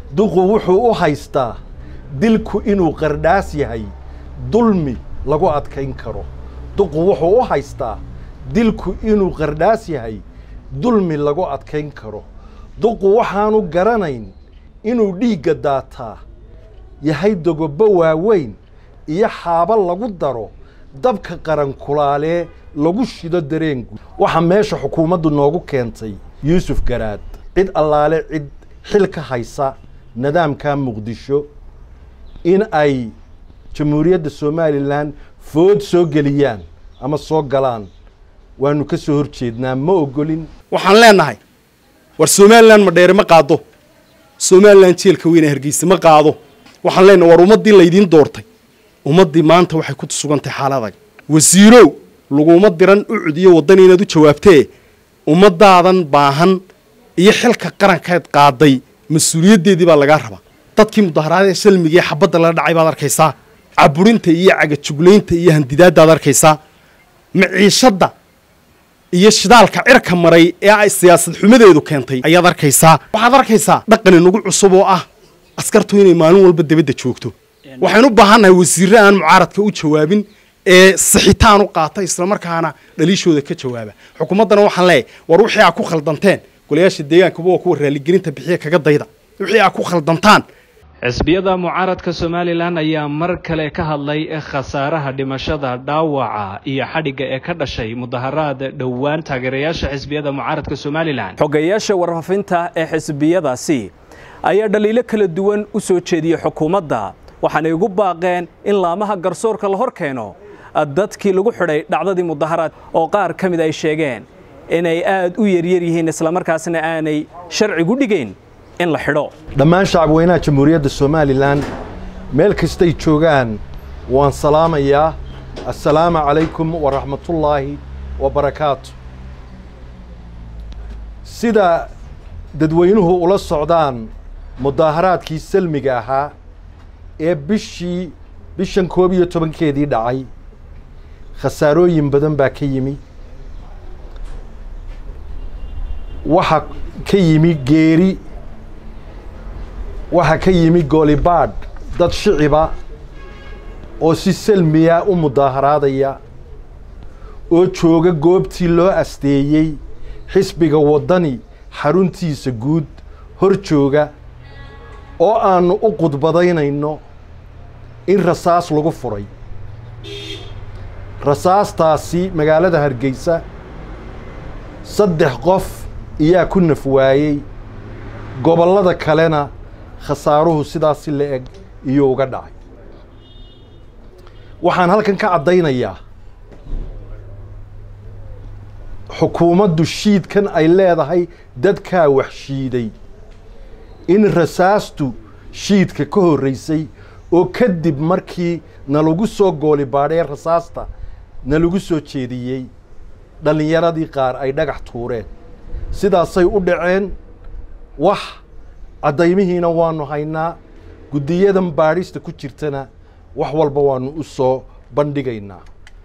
duqu wuxuu u haystaa dilku inuu qardhaas yahay dulmi lagu adkayn karo duqu wuxuu u haystaa dilku inuu qardhaas yahay dulmi lagu adkayn karo duqu waxaanu garanayn inuu dhiigga daataa yahay dogobo waaweyn iyo xaabo lagu daro dabka qarankulaalee lagu shido dareengu waxaa meesha xukuumaddu noogu keentay yuusuf garaad cid allaale cid xil ka haysa nidaamka muqdisho in ay jamhuuriyadda somalilan food soo geliyaan ama soo galaan waanu ka soo hor jeednaa ma ogolin waxaan leenahay war somalilan ma dheere ma qaado somalilan jeelka weyne hargeysa ma qaado waxaan leenahay war ummaddii laydiin doortay ummaddii maanta waxay ku sugantahay xaaladag wasiirow laguma diran u cudiyo waddan inaad u jawaabtee ummaddaadan baahan iyo xilka qarankeed qaaday mas-uuliyaddeedii baa lagaa rabaa dadkii mudaharaadee salmigaee xabadda laga dhacay baad arkaysaa caburinta iyo cagajuglaynta iyo handidaadaad arkaysaa maciishadda iyo shidaalka cirka maray ee ay siyaasad xumadeedu keentay ayaad arkaysaa waxaad arkaysaa dhaqan inagu cusub oo ah askartu inay maalin walba debadda joogto waxaynu u baahannahay wasiirre aan mucaaradka u jawaabin ee sixitaan u qaata islamarkaana dhaliishooda ka jawaaba xukuumaddana waxaan leeyahay war wixii aa ku khaldanteen golayaasha deegaankuba waa kuwa raaligelinta bixiya kaga dayda wixii aa ku khaldantaan xisbiyada mucaaradka somalilan ayaa mar kale ka hadlay khasaaraha dhimashada dhaawaca iyo xadhigga ee ka dhashay mudaharaad dhowaan taageerayaasha xisbiyada mucaaradka somalilan xogeyaasha warfafinta ee xisbiyadaasi ayaa dhaliilo kala duwan u soo jeediyey xukuumadda waxaanay ugu baaqeen in laamaha garsoorka la hor keeno dadkii lagu xidhay dhacdadii mudaharaad oo qaar ka mid ay sheegeen inay aad u yaryar yihiin islamarkaasna aanay sharcigu dhigayn in la xidho dhammaan shacabweynaha jamhuuriyadda somalilan meel kastay joogaan waan salaamayaa assalaamu calaykum waraxmatullaahi wabarakaatu sida dadweynuhu ula socdaan mudaaharaadkii salmiga ahaa ee bishii bishan koob iyo tobankeedii dhacay khasaarooyin badan baa ka yimi waxaa ka yimi geeri waxaa ka yimi goolibaadh dad shiciba oo si salmiya u mudaaharaadaya oo jooga goobtii loo asteeyey xisbiga waddani xaruntiisa guud hor jooga oo aannu u qudbadaynayno in rasaas lagu furay rasaastaasi magaalada hargeysa saddex qof iyaa ku naf waayey gobollada kalena khasaaruhu sidaasi la eg iyo uga dhacay waxaan halkan ka caddaynayaa xukuumaddu shiidkan ay leedahay dadkaa wax shiiday in rasaastu shiidka ka horraysay oo kadib markii nalagu soo goolibaadhee rasaasta nalagu soo jeediyey dhallinyaradii qaar ay dhagax tuureen sidaasay u dhaceen wax caddaymihiina waannu haynaa guddiyadan baadhista ku jirtana wax walba waannu u soo bandhigaynaa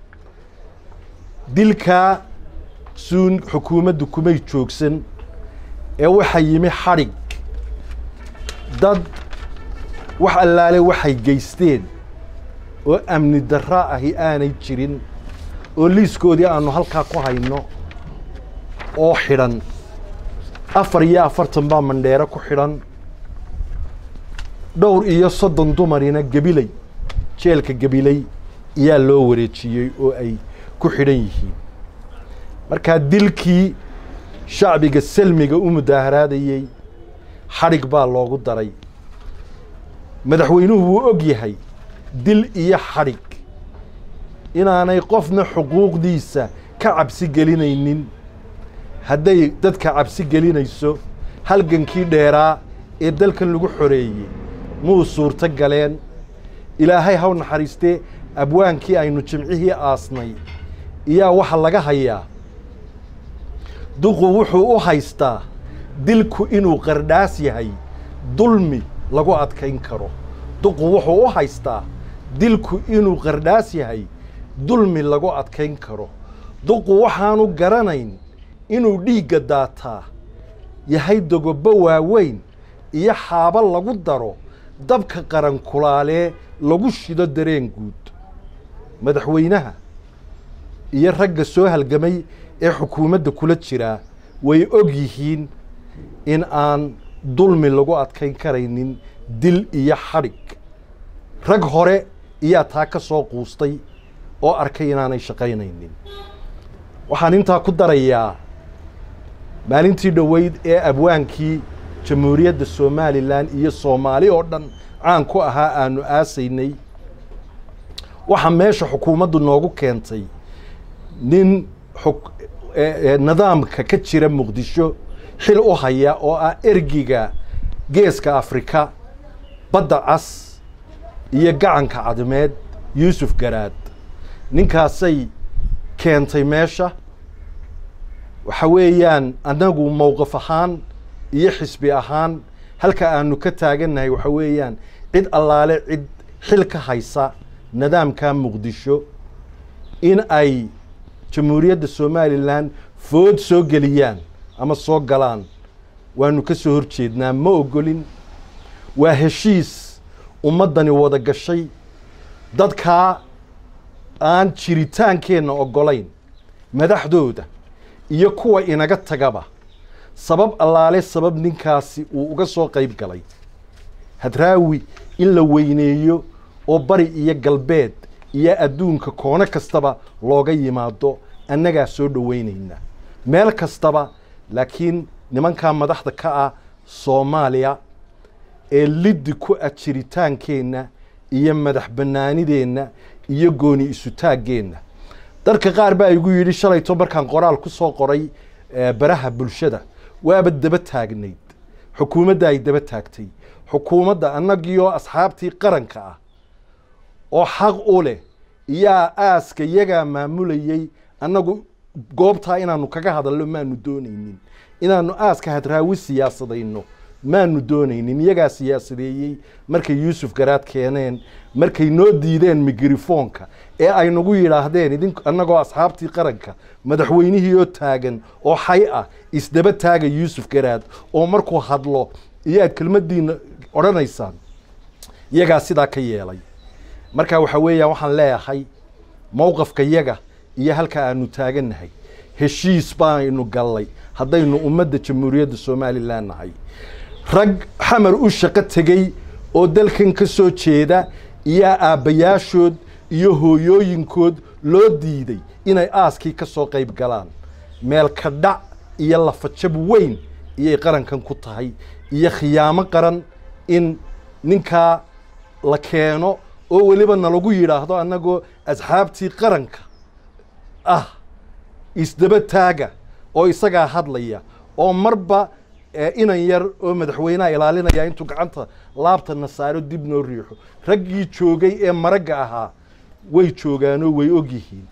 dilkaa suun xukuumaddu kumay joogsan ee waxaa yimi xadhig dad wax allaale waxay geysteen oo amni darra ahi aanay jirin oo liiskoodii aannu halkaa ku hayno oo xidhan afar iyo afartan baa mandheero ku xidhan dhowr iyo soddon dumarina gebiley jeelka gebiley ayaa loo wareejiyey oo ay ku xidhan yihiin markaa dilkii shacbiga salmiga u mudaaharaadayey xadhig baa loogu daray madaxweynuhu wuu og yahay dil iyo xadhig inaanay qofna xuquuqdiisa ka cabsi gelinaynin hadday dadka cabsi gelinayso halgankii dheeraa ee dalkan lagu xoreeyey muu suurto galeen ilaahay haw naxariistee abwaankii aynu jimcihii aasnay iyaa waxa laga hayaa duqu wuxuu u haystaa dilku inuu qardhaas yahay dulmi lagu adkayn karo duqu wuxuu u haystaa dilku inuu qardhaas yahay dulmi lagu adkayn karo duqu waxaanu garanayn inuu dhiigga daataa yahay dogobo waaweyn iyo xaabo lagu daro dabka qaran kulaalee lagu shido dareen guud madaxweynaha iyo ragga soo halgamay ee xukuumadda kula jiraa way og yihiin in aan dulmi lagu adkayn karaynin dil iyo xadhig rag hore iyaa taa ka soo quustay oo arkay inaanay shaqaynaynin waxaan intaa ku darayaa maalintii dhoweyd ee abwaankii jamhuuriyadda somalilan iyo soomaali oo dhan caan ku ahaa aanu aasaynay waxaa meesha xukuumaddu noogu keentay nin nidaamka ka jira muqdisho xil u haya oo ah ergiga geeska afrika badda cas iyo gacanka cadmeed yuusuf garaad ninkaasay keentay meesha waxa weeyaan annagu mowqif ahaan iyo xisbi ahaan halka aanu ka taagannahay waxa weeyaan cid allaale cid xil ka haysa nidaamka muqdisho in ay jamhuuriyadda somalilan food soo geliyaan ama soo galaan waanu ka soo hor jeednaa ma ogolin waa heshiis ummaddani wada gashay dadkaa aan jiritaankeenna oggolayn madaxdooda iyo kuwa inaga tagaba sabab allaale sabab ninkaasi uu uga soo qayb galay hadraawi in la weyneeyo oo bari iyo galbeed iyo adduunka koono kastaba looga yimaado annagaa soo dhoweynaynaa meel kastaba laakiin nimankaa madaxda ka ah soomaaliya ee liddi ku ah jiritaankeenna iyo madax bannaanideenna iyo gooni isutaaggeenna dadka qaar baa igu yidhi shalayto markaan qoraal ku soo qoray baraha bulshada waaba daba taagnayd xukuumadda ay daba taagtay xukuumadda annagiioo asxaabtii qaranka ah oo xaq u leh yaa aaska yagaa maamulayey annagu goobtaa inaanu kaga hadalno maanu doonaynin inaanu aaska hadraawi siyaasadayno maanu doonaynin iyagaa siyaasadeeyey markay yuusuf garaad keeneen markay noo diideen migrifoonka ee ay nagu yidhaahdeen idin annagoo asxaabtii qaranka madaxweynihii oo taagan oo xay ah isdaba taaga yuusuf garaad oo markuu hadlo iyaad kelmaddiina odhanaysaan iyagaa sidaa ka yeelay marka waxa weeyaan waxaan leeyahay mowqafka yaga iyo halka aanu taagannahay heshiis baaynu gallay haddaynu ummadda jamhuuriyadda somalilan nahay rag xamar u shaqo tegey oo dalkan ka soo jeeda iyo aabbayaashood iyo hooyooyinkood loo diiday inay aaskii ka soo qayb galaan meel ka dhac iyo lafajab weyn iyay qarankan ku tahay iyo khiyaamo qaran in ninkaa la keeno oo weliba nalagu yidhaahdo annagoo asxaabtii qaranka ah isdaba taaga oo isagaa hadlaya oo marba inan yar oo madaxweyneha ilaalinaya intuu gacanta laabtana saaro dib noo riixo raggii joogay ee maragga ahaa way joogaanoo way og yihiin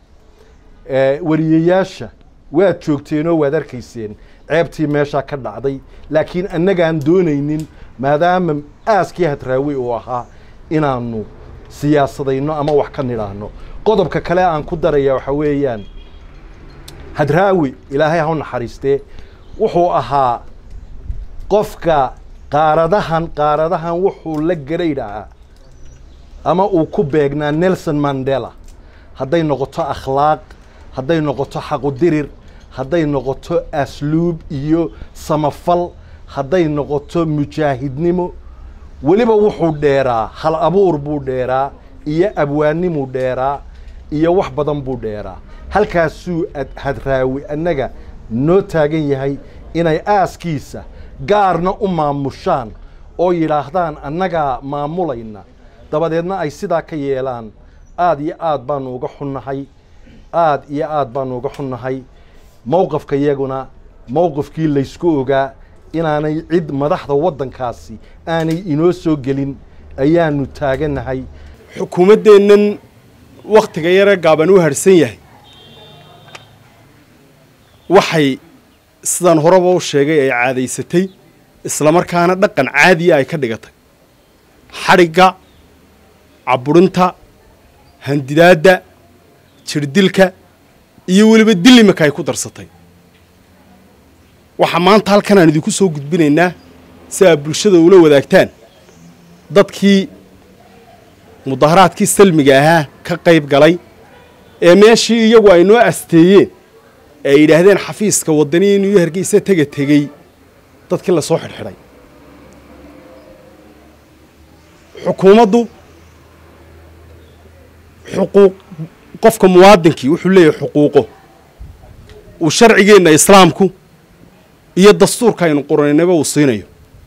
wariyayaasha waad joogteenoo waad arkayseen ceebtii meeshaa ka dhacday laakiin annagaan doonaynin maadaama aaskii hadraawi uu ahaa inaanu siyaasadayno ama wax ka nidhaahno qodobka kale aan ku daraya waxa weeyaan hadraawi ilaahay ha u naxariistee wuxuu ahaa qofka qaaradahan qaaradahan wuxuu la garaydhahaa ama uu ku beegnaa nelson mandela hadday noqoto akhlaaq hadday noqoto xaqudirir hadday noqoto asluub iyo samafal hadday noqoto mujaahidnimo weliba wuxuu dheeraa hal abuur buu dheeraa iyo abwaannimuu dheeraa iyo wax badan buu dheeraa halkaasuu hadraawi annaga noo taagan yahay inay aaskiisa gaarna u maamushaan oo yidhaahdaan annagaa maamulayna dabadeedna ay sidaa ka yeelaan aad iyo aad baanu uga xunnahay aad iyo aad baanu uga xunnahay mowqafka iyaguna mowqifkii laysku ogaa inaanay cid madaxda waddankaasi aanay inoo soo gelin ayaanu taagannahay xukuumaddeennan wakhtiga yare gaaban u harhsan yahay waxay sidaan horeba u sheegay ay caadaysatay islamarkaana dhaqan caadiya ay ka dhigatay xadhigga caburinta handidaadda jirdilka iyo weliba dilimaka ay ku darsatay waxaa maanta halkan aan idinku soo gudbinaynaa si aad bulshada ula wadaagtaan dadkii mudaharaadkii salmiga ahaa ka qayb galay ee meeshii iyagu ay noo asteeyeen ee ay yidhaahdeen xafiiska waddani inuu hargeysa tega tegey dadkii lasoo xidhxidhay xukuumaddu xuquuq qofka muwaadinkii wuxuu leeyahay xuquuqo uu sharcigeenna islaamku iyo dastuurka aynu qoranaynaba uu siinayo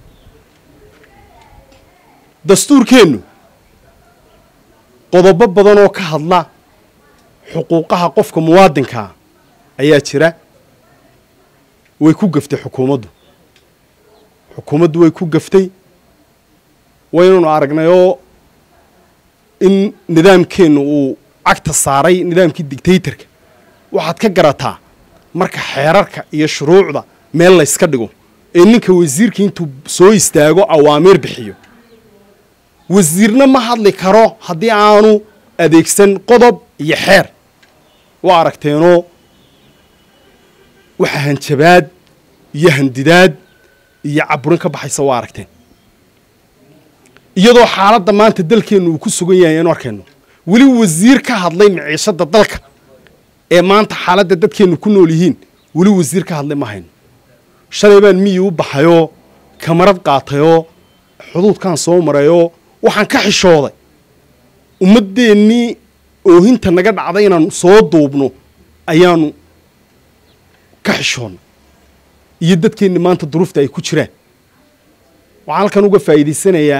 dastuurkeennu qodobo badan oo ka hadla xuquuqaha qofka muwaadinkaa ayaa jira way ku gaftay xukuumaddu xukuumaddu way ku gaftay waynanu aragnay oo in nidaamkeennu uu cagta saaray nidaamkii dictatorka waxaad ka garataa marka xeerarka iyo shuruucda meel layska dhigo ee ninka wasiirka intuu soo istaago awaamiir bixiyo wasiirna ma hadli karo haddii aanu adeegsan qodob iyo xeer waa aragteenoo waxa hanjabaad iyo handidaad iyo caburin ka baxaysa waa aragteen iyadoo xaaladda maanta dalkeennu uu ku sugan yahay aanu arkayno weli wasiir ka hadlay miciishadda dalka ee maanta xaaladda dadkeennu ku nool yihiin weli wasiir ka hadlay ma hayno shalay baan miyi u baxayoo kamarad qaatayoo xuduudkaan soo marayoo waxaan ka xishooday ummaddeennii oohinta naga dhacday inaan soo duubno ayaanu ka xishoonnay iyo dadkeenni maanta duruufta ay ku jiraan waxaan halkan uga faa'iidaysanayaa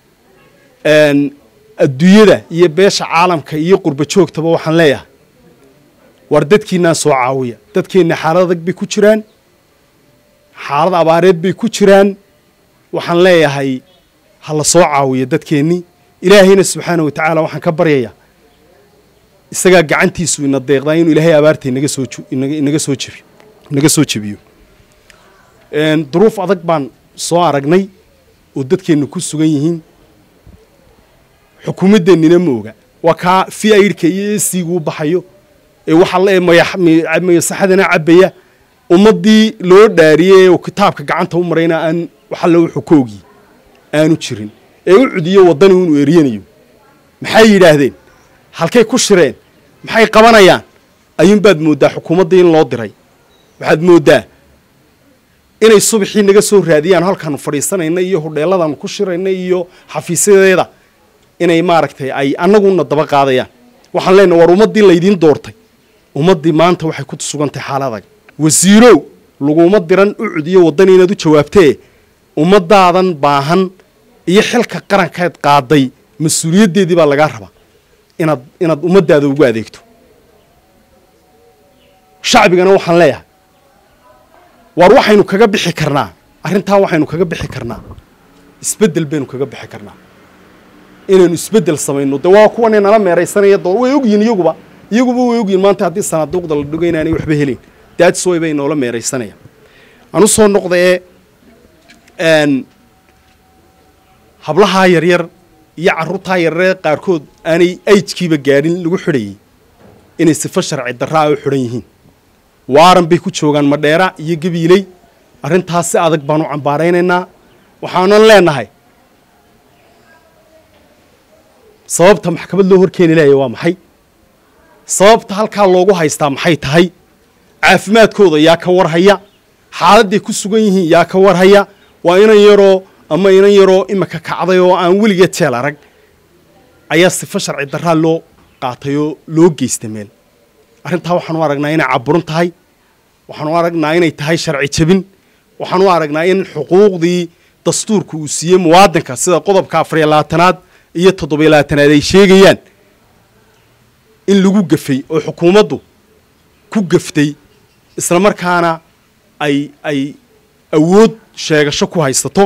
adduunyada iyo beesha caalamka iyo qurba joogtaba waxaan leeyahay war dadkiinaa soo caawiya dadkeenna xaalad adag bay ku jiraan xaalad abaareed bay ku jiraan waxaan leeyahay ha la soo caawiyo dadkeennii ilaahayna subxaana wa tacaala waxaan ka baryayaa isagaa gacantiisu ina deeqdaa inuu ilaahay abaarta inaga soo inaga soo jebiyo inaga soo jebiyo duruuf adag baan soo aragnay oo dadkeennu ku sugan yihiin xukuumaddeennina ma oga waa kaa fi aydhka iyo esigu u baxayo ee waxaa le mayasaxadana cabbaya ummaddii loo dhaariyey oo kitaabka gacanta u marayna aan waxalle wuxuu ka ogyi aanu jirin ee u cudiyo waddani inuu eryanayo maxay yidhaahdeen halkay ku shireen maxay qabanayaan ayuunbaad mooddaa xukuumaddii in loo diray waxaad mooddaa inay subaxii naga soo raadiyaan halkaanu fadhiisanayna iyo hodheelladaanu ku shirayna iyo xafiisyadeeda inay maaragtay ay annaguna daba qaadayaan waxaan leenahay war ummaddii laydiin doortay ummaddii maanta waxay ku sugantahay xaaladag wasiirow laguma diran u cudiyo waddani inaad u jawaabtee ummaddaadan baahan iyo xilka qarankeed qaaday mas-uuliyaddeedii baa lagaa rabaa inaad inaad ummaddaada ugu adeegto shacbigana waxaan leeyahay waar waxaynu kaga bixi karnaa arrintaa waxaynu kaga bixi karnaa isbeddel baynu kaga bixi karnaa inaynu isbeddel samayno de waa kuwanay nala meeraysanaya doo way ogyihin iyaguba iyaguba way ogyihin maanta haddii sanaaduuqda la dhigo inaanay waxba helin daadsoy bay noola meeraysanayaan aan u soo noqdaee hablahaa yaryar iyo carruurtaa yaryaree qaarkood aanay aijkiiba gaadhin lagu xidhayey inay sifo sharci darraa u xidhan yihiin waaran bay ku joogaan madheera iyo gabiiley arrintaas si adag baanu cambaaraynaynaa waxaanan leenahay sababta maxkamad loo horkeeni laaya waa maxay sababta halkaa loogu haystaa maxay tahay caafimaadkooda yaa ka warhaya xaaladday ku sugan yihiin yaa ka warhaya waa inan yaroo ama inan yaroo imika kacday oo aan weligeed jeel arag ayaa sifo sharci darraa loo qaatay oo loo geysta meel arrintaa waxaan u aragnaa inay caburin tahay waxaan u aragnaa inay tahay sharci jebin waxaan u aragnaa in xuquuqdii dastuurka uu siiyey muwaadinka sida qodobka afariyo labaatanaad iyo toddobiyo labaatanaad ay sheegayaan in lagu gafay oo xukuumaddu ku gaftay isla markaana ay ay awood sheegasho ku haysato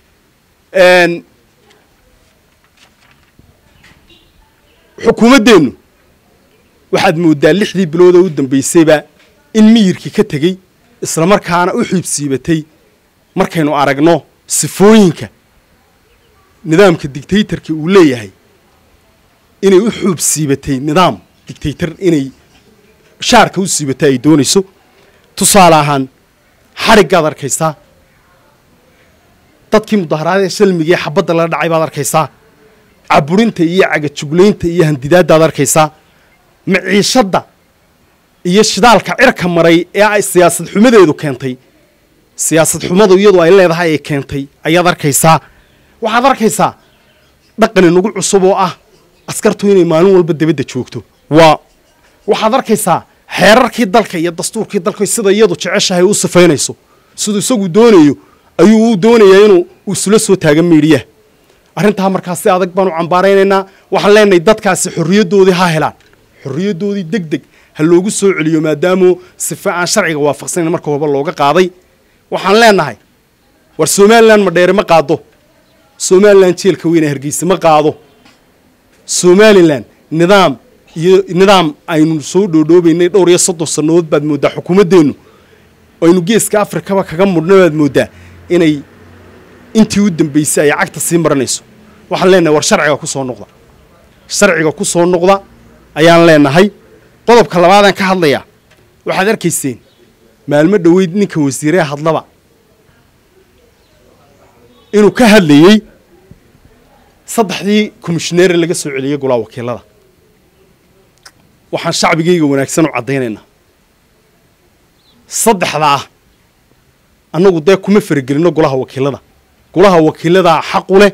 xukuumaddeennu waxaad mooddaa lixdii bilood oo u dambaysayba in miyirkii ka tegey isla markaana u xiibsiibatay markaynu aragno sifooyinka nidaamka dictaytorka uu leeyahay inay u xuub siibatay nidaam dictaytor inay shaarka u siibatay ay doonayso tusaale ahaan xadhiggaad arkaysaa dadkii mudaharaadee salmiga ee xabadda lala dhacay baad arkaysaa caburinta iyo cagajuglaynta iyo handidaadaad arkaysaa maciishadda iyo shidaalka cirka maray ee ay siyaasad xumadeedu keentay siyaasad xumadu iyadu ay leedahay ay keentay ayaad arkaysaa waxaad arkaysaa dhaqan inagu cusub oo ah askartu inay maalin walba debadda joogto waa waxaad arkaysaa xeerarkii dalka iyo dastuurkii dalka sida iyadu jeceshahay u sifaynayso siduu isagu doonayo ayuu u doonayaa inuu isula soo taaga miidhiyaha arrintaa markaa si adag baan u cambaaraynaynaa waxaan leenahay dadkaasi xorriyaddoodii ha helaan xorriyaddoodii deg deg ha loogu soo celiyo maadaamu sife aan sharciga waafaqsanayn marka horeba looga qaaday waxaan leenahay war somalilan madheere ma qaado somalilan jeelka weyne hargeysa ma qaado somalilan nidaam iyo nidaam aynu soo dhoodhoobaynay dhowr iyo soddon sannadood baad mooddaa xukuumaddeennu aynu geeska afrikaba kaga mudhna baad mooddaa inay intii u dambaysay ay cagta sii maranayso waxaan leenahay war sharciga ku soo noqda sharciga ku soo noqda ayaan leenahay qodobka labaadaan ka hadlayaa waxaad arkayseen maalmo dhoweyd ninka wasiiree hadlaba inuu ka hadlayey saddexdii komishineere laga soo celiyey golaha wakiilada waxaan shacbigayga wanaagsan u caddaynaynaa saddexda ah annagu dee kuma faragelino golaha wakiilada golaha wakiiladaa xaqu leh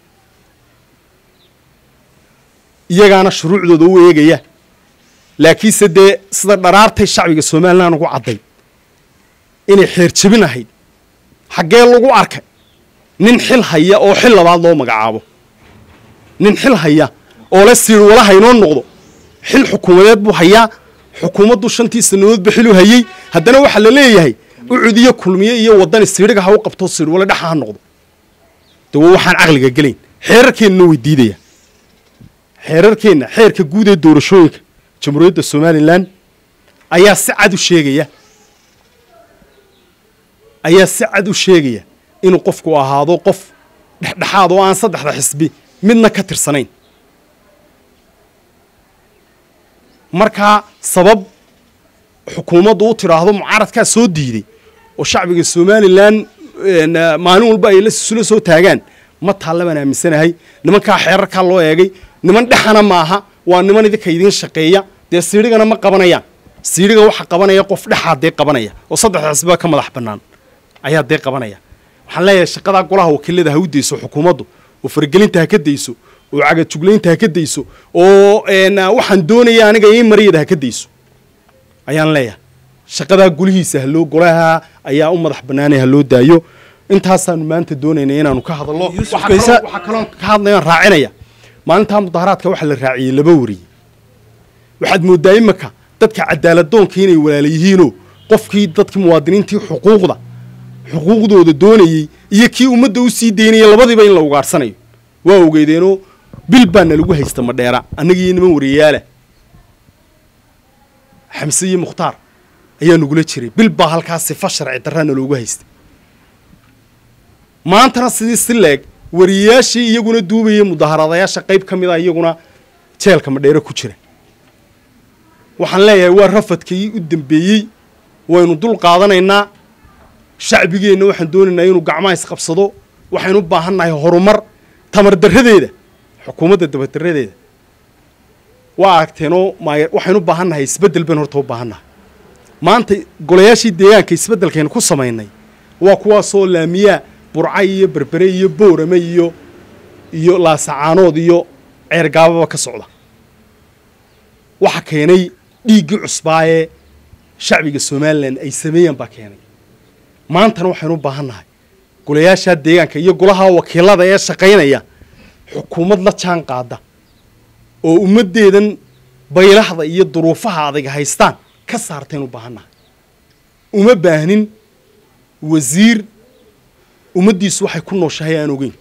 iyagaana shuruucdooda u eegaya laakiinse dee sida dharaartay shacbiga somalilan ugu cadday inay xeer jebin ahayd xaggee lagu arkay nin xil haya oo xil labaad loo magacaabo nin xil haya oo la siir walaha inoo noqdo xil xukuumadeed buu hayaa xukuumaddu shantii sannadoodba xiluu hayey haddana waxaa la leeyahay ucud iyo kulmiye iyo waddani siidhiga ha u qabto siirwale dhaxa ha noqdo de waa waxaan caqliga gelayn xeerarkeennana way diidaya xeerarkeenna xeerka guud ee doorashooyinka jamhuuriyadda somalilan ayaa si cad u sheegaya ayaa si cad u sheegaya inuu qofku ahaado qof dhexdhexaad oo aan saddexda xisbi midna ka tirsanayn markaa sabab xukuumaddu u tidhaahdo mucaaradkaa soo diiday oo shacbiga somalilan maalin walba ay lasula soo taagaan ma taalla baan aaminsanahay nimankaa xeerarkaa loo eegay niman dhexana maaha waa niman idinka idiin shaqeeya dee siidhigana ma qabanayaan siidhiga waxa qabanaya qof dhexaa dee qabanaya oo saddexda xisbiba ka madax bannaan ayaa dee qabanaya waxaan leeyahay shaqadaa golaha wakiilada ha u dayso xukuumaddu oo faragelinta ha ka dayso oo cagajuglaynta ha ka dayso oo waxaan doonaya aniga ii mariyada ha ka dayso ayaan leeyahay shaqadaa golihiisa haloo golaha ayaa u madax bannaanay ha loo daayo intaasaanu maanta doonaynay inaanu ka hadallo waxaa kaloon ka hadlayaan raacinaya maalintaa mudaharaadka waxaa la raaciyey laba wariye waxaad mooddaa imaka dadka cadaaladdoonka inay walaala yihiinoo qofkii dadkii muwaadiniintii xuquuqda xuquuqdooda doonayey iyo kii ummadda u sii daynaya labadiiba in la ugaadhsanayo waa ogeydeenoo bil baana lagu haysta madheera annagiiyo niman wariyayaala xamse iyo mukhtaar ayaa nagula jiray bil baa halkaas sifa sharci darraana loogu haystay maantana sidii si leeg wariyayaashii iyaguna duubayay mudaharaadayaasha qayb ka mid a iyaguna jeelka madheere ku jira waxaan leeyahay waa rafadkii u dambeeyey waynu dul qaadanaynaa shacbigeenna waxaan doonaynaa inuu gacmaha isqabsado waxaynu u baahannahay horumar tamar darradeeda xukuumadda dabadarradeeda waa aragteenoo maay waxaynu u baahannahay isbeddel baynu horta u baahannahay maanta golayaashii deegaanka isbeddelkaynu ku samaynay waa kuwaasoo laamiyaa burcay iyo berbere iyo boorame iyo iyo laasacaanood iyo ceergaababa ka socda waxa keenay dhiiggii cusbaa ee shacbiga somalilan ay sameeyaan baa keenay maantana waxaynu u baahan nahay golayaashaa deegaanka iyo golaha wakiilada ee shaqaynaya xukuumad la jaan qaada oo ummaddeedan baylahda iyo duruufaha adag haystaan ka saartaynu u baahan nahay uma baahnin wasiir ummaddiisu waxay ku nooshahay aan ogeyn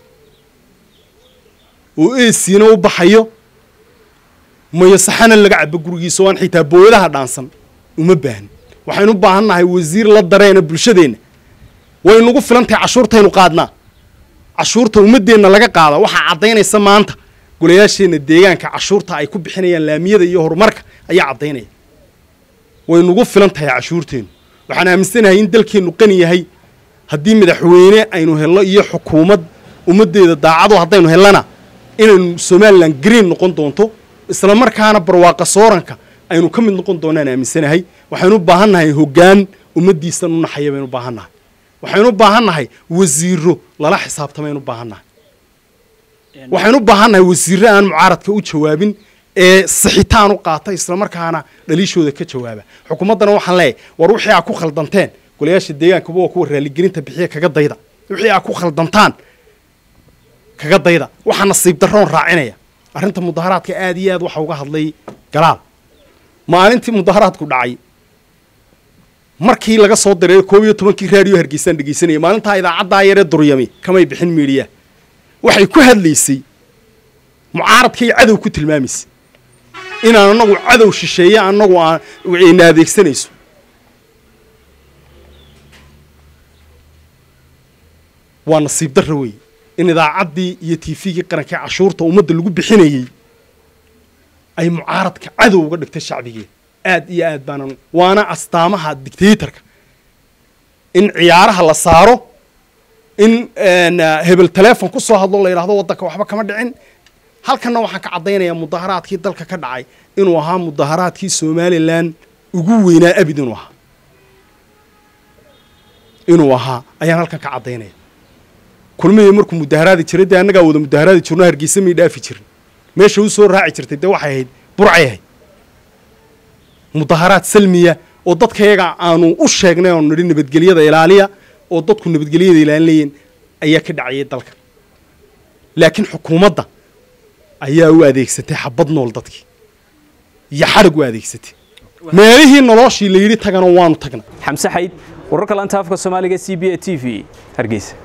oo eesiina u baxayo mayo saxana laga cabo gurigiisa oo aan xitaa booyadaha dhaansan uma baahnin waxaynu u baahan nahay wasiir la dareena bulshadeenna way nagu filan tahay cashuurtaynu qaadnaa cashuurta ummaddeenna laga qaada waxaa caddaynaysa maanta golayaasheenna deegaanka cashuurta ay ku bixinayaan laamiyada iyo horumarka ayaa caddaynaya way nagu filan tahay cashuurteennu waxaan aaminsanahay in dalkeennu qani yahay haddii madaxweyne aynu helno iyo xukuumad ummaddeeda daacado haddaynu hellana inaynu somalilan green noqon doonto isla markaana barwaaqa sooranka aynu ka mid noqon doonaan aaminsanahay waxaynu u baahan nahay hoggaan ummaddiisan u naxaya baynu u baahan nahay waxaynu u baahan nahay wasiiro lala xisaabtamaynu u baahan nahay waxaynu u baahan nahay wasiirro aan mucaaradka u jawaabin ee sixitaan u qaata isla markaana dhaliishooda ka jawaaba xukuumaddana waxaan leeyahay war wixii aa ku khaldanteen golayaasha deegaankuba waa kuwa raaligelinta bixiya kaga dayda wixii aa ku khaldantaan kaga dayda waxaa nasiib darroon raacinaya arrinta mudaharaadka aad iyo aad waxa uga hadlay galaal maalintii mudaharaadku dhacay markii laga soo diray koob iyo tobankii raadiyo hargeysaan dhegeysanaya maalintaa idaacaddaa yaree duryami kamay bixin miidhiya waxay ku hadlaysay mucaaradkay cadow ku tilmaamaysay inaan anagu cadow shisheeye anagu aan na adeegsanayso waa nasiib darra weeye in idaacaddii iyo tifigii qarankii cashuurta ummadda lagu bixinayey ay mucaaradka cadow uga dhigtay shacbigeeda aad iyo aad baanan waana astaamaha dictatorka in ciyaaraha la saaro in hebel telefon ku soo hadlo la yidhahdo waddanka waxba kama dhicin halkanna waxaan ka caddaynayaa mudaharaadkii dalka ka dhacay inuu ahaa mudaharaadkii somalilan ugu weynaa abid inuu ahaa inuu ahaa ayaan halkan ka caddaynaya kulmihii markuu mudaharaadi jiray dee annagaa wada mudaharaadi jirno hargeysa may dhaafi jirin meesha u soo raaci jirtay dee waxay ahayd burcay ahayd mudaharaad salmiya oo dadkayaga aanu u sheegnay oonu nidhi nabadgelyada ilaaliya oo dadku nabadgelyada ilaalinayeen ayaa ka dhacayay dalka laakiin xukuumadda ayaa u adeegsatay xabad nool dadkii iyo xadhig u adeegsatay meelihii noloshii la yidhi tagana waanu tagna xamse xayd wararka laanta afka soomaaliga c b a t v hargeysa